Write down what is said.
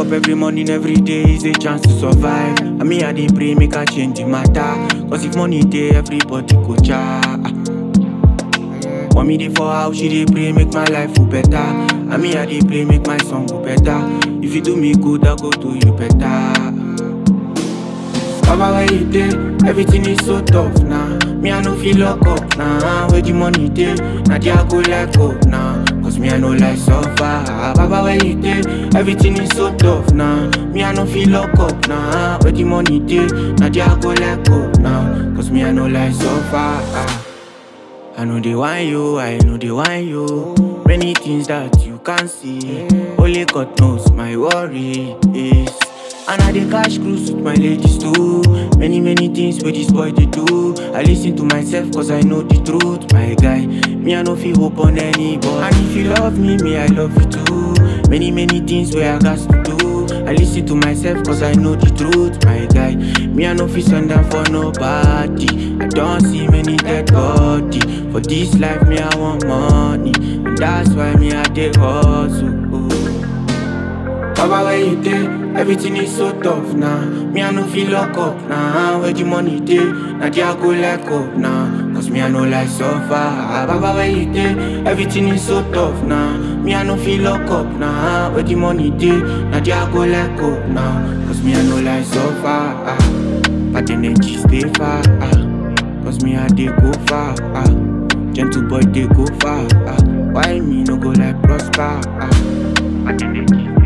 up every morning, every day is a chance to survive. I mean, I dey pray, make I change the matter. Cause if money dey, everybody go cha. Mommy dey for house, she dey pray, make my life go better. I mean, I dey pray, make my song go better. If you do me good, I go do you better. Baba, where you dey? Everything is so tough now. Me, I no feel lock up now. Where the money dey? Now there I go let go now. Cause me, I no like suffer. Baba, where you dey? Everything is so tough now. Me, I no feel lock up now. Where the money dey? Now there I go let go now. Cause me, I no like suffer. I know they want you, I know they want you. Many things that you can't see. Only God knows my worry is. And I dey cash cruise with my ladies too. Many, many things where this boy they do. I listen to myself cause I know the truth, my guy. Me, I no feel hope on anybody. And if you love me, me, I love you too. Many, many things where I got to do. I listen to myself cause I know the truth, my guy. Me, I no feel send down for nobody. I don't see many dead body. For this life, me, I want money. And that's why me, I dey hustle. Baba, where you dey? Everything is so tough now. Me, I no feel lock up now. Where the money dey? Now there I go let go now. Cause me, I no like suffer. Baba, where you dey? Everything is so tough now. Me, I no feel lock up now. Where the money dey? Now there I go let go now. Cause me, I no like suffer. But the energy stay far. Cause me, I dey go far. Gentle boy, dey go far. Why me no go like prosper? But the energy